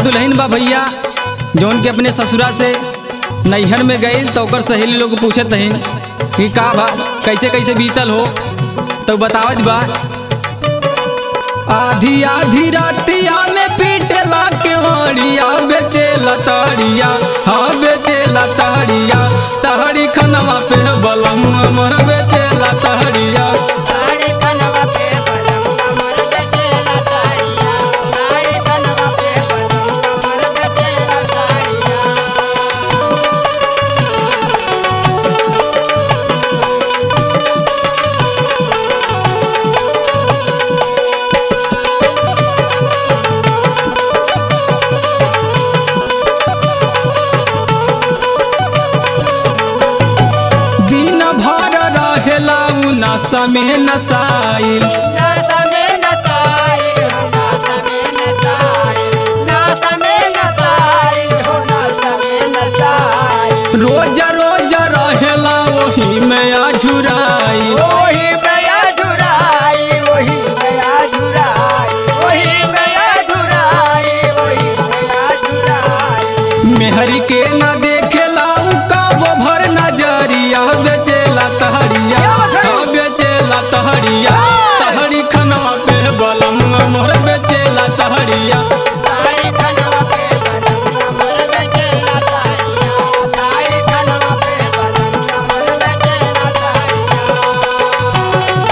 दुल्हन बा भैया जौन के अपने ससुरा से नैहर में गई तो ओकर सहेली लोग पूछत हन कि का बा कैसे कैसे बीतल हो तो बतावत बा आधी आधी रातिया में पीटला के वाड़िया बेचे लताड़िया हाँ बेचे लताड़िया तहरी खनवा पे बलम अमर बेचे लताड़िया साड़ी कनवा पे बलम कमर बेचेला साड़िया साड़ी कनवा पे बलम कमर बेचेला साड़िया दिन भर रहेला उ नशा में नसाइल नाता में नताई हो नाता में नताई नाता में नताई हो नाता में नताई रोज रोज रहेला वही में आझुराइल वही बया धुराई वही बया धुराई वही बया धुराई वही बया धुराई मेहर के न देखेला उ काबो भर नजरिया बेचेला तहरिया हाँ बेचेला तहरिया तहरी खनवा पे बलम मोर बेचेला तहरिया साड़ी कनवा पे बलम कमर बेचेला साड़िया साड़ी कनवा पे बलम कमर बेचेला साड़िया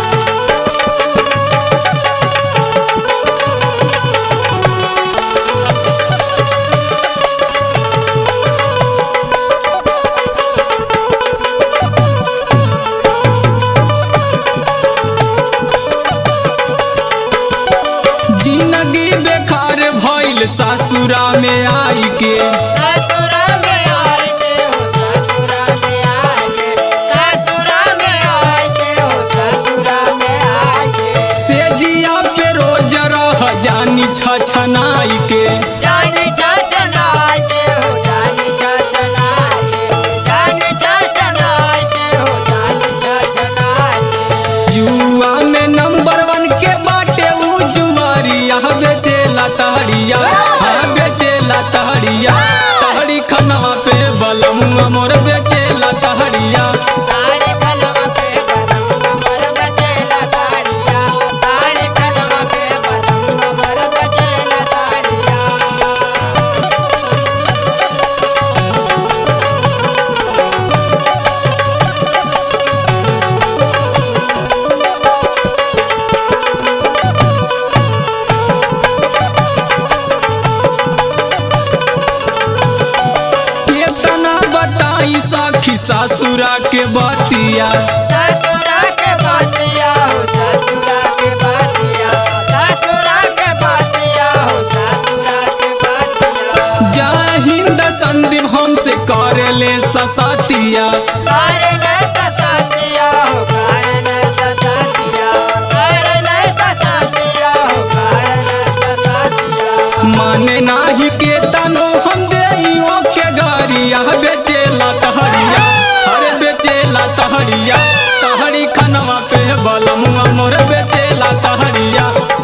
जिंदगी बेकार भइल सासुरा में आई के ससुरा में आए के हो ससुरा में आए के ससुरा में आए के हो ससुरा में आए के से जिया पे रोज रह जानी छछनाई के जानी छछनाए के हो जानी छछनाए के जानी छछनाए के हो जानी छछनाए के जुआ में नंबर वन के बाटे उ जुआरिया बेचेला तहरिया हाँ बेचेला तहरिया तहरी खनवा पे बलम मोर बेचेला तहरिया साड़ी कनवा पे बलम कमर बेचेला साड़िया साड़ी कनवा पे बलम कमर बेचेला साड़िया केतना बताई साखी सासुरा के बतिया ससुरा के बातिया हो ससुरा के बातिया ससुरा के बातिया हो ससुरा के बातिया जय हिंद संदीप हमसे करेले ससतिया कारण सतातिया हो कारण सतातिया कारण सतातिया हो कारण सतातिया माने नाही के तनो हम देइयो के गरिया बेचेला तहरिया अरे बेचेला तहरिया तहरी खनवा पे बलमुआ मोर बेचेला तहरिया